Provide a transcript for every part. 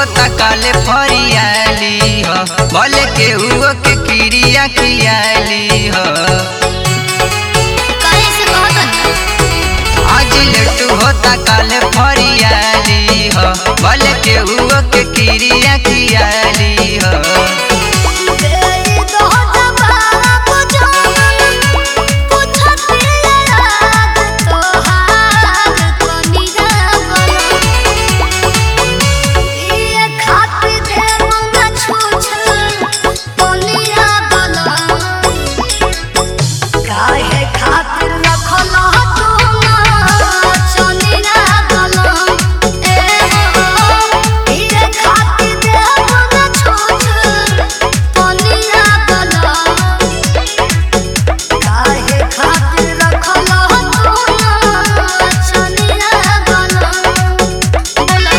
होता काले फरियाली हो भले केहू के क्रिया खियाली हो काहे से कहत आज लेट होता काले फरियाली हो भले केहू के क्रिया खियाली हो दे दो जवाब जानन पूछत याद तोहार कनिया बना ये खातिर दे मंगा छूछ कनिया बना काहे खातिर रखल तू ना चनिया बना ए हो ये खातिर दे मंगा छूछ कनिया बना काहे खातिर रखल तू ना चनिया बना बोला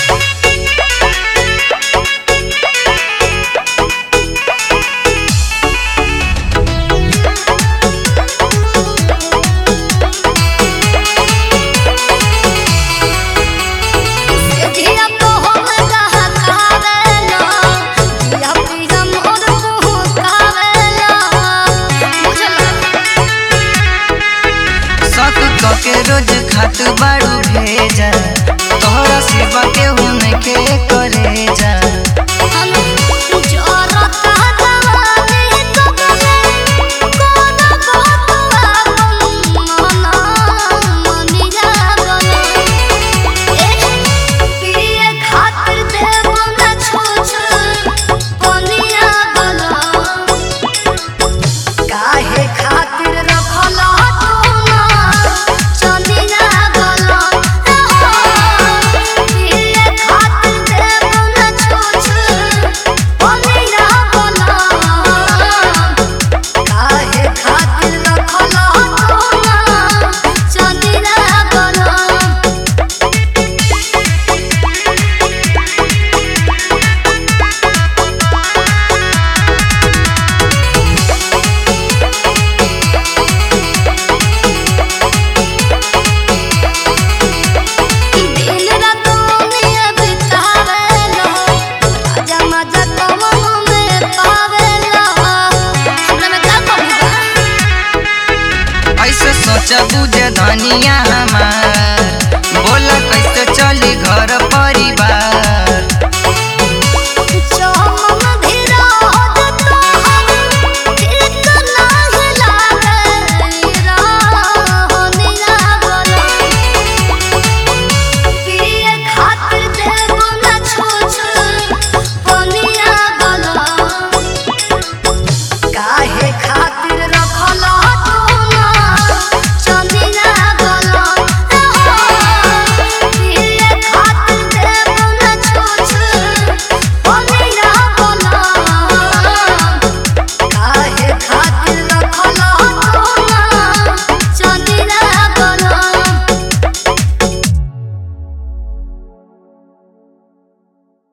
जिया तो हम कहकावेला जिया पिया मोर पुहकावेला बुझला शक के रोज खात बाड़ू भेजा तोहरा सिवा केहू नइखे करे जा हम जोरता जवानी तो गले कोना कोतवा मना मनिया बना ए पिए खातिर देव ना छूछ पनिया बना काहे खातिर रखल तू ना चनिया बना पिए खातिर देव ना छूछ पनिया बना काहे खातिर रखल तू ना चनिया बना दिन रात दुनिया बितावेला आजा मजा कमनो में पावेला हमरा में का कमी बा ऐसे सोचा बुझे धनिया हमार